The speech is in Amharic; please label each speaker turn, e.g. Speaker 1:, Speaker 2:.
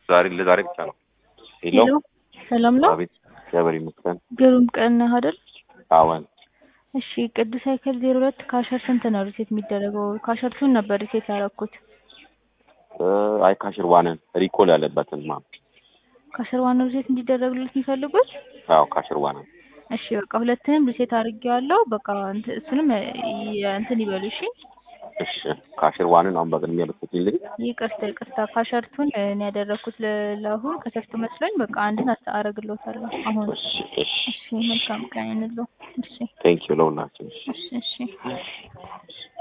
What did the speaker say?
Speaker 1: ዛሬ ለዛሬ ብቻ ነው። ሄሎ
Speaker 2: ሄሎ ሰላም ነው?
Speaker 1: አቤት፣ እግዚአብሔር ይመስገን።
Speaker 2: ግሩም ቀን ነህ አይደል?
Speaker 1: አዎን፣
Speaker 2: እሺ ቅዱስ ሳይክል ዜሮ ሁለት ካሸር ስንት ነው ሪሴት የሚደረገው? ካሸር ቱን ነበር ሪሴት ያደረኩት።
Speaker 1: እ አይ ካሽር ዋንን ሪኮል ያለበትን ማ
Speaker 2: ካሸር ዋን ነው ሪሴት እንዲደረግለት የሚፈልጉት?
Speaker 1: አዎ ካሽር ዋንን
Speaker 2: እሺ በቃ ሁለትንም ሪሴት አድርጌዋለሁ። በቃ እንት- እሱንም የ- እንትን ይበሉ እሺ።
Speaker 1: እሺ፣ ካሽር ዋንን አሁን በቅድሚያ ልትልኝ።
Speaker 2: ይቅርታ ይቅርታ ካሸርቱን እኔ ያደረኩት ለ- ለአሁን ከሰርቱ መስሎኝ በቃ አንድን አስ- አረግልዎታለሁ አሁን።
Speaker 1: እሺ፣ እሺ፣
Speaker 2: እሺ መልካም ቀን ይሁንልዎ። እሺ
Speaker 1: ቴንክ ዩ ለሁላችን።
Speaker 2: እሺ እሺ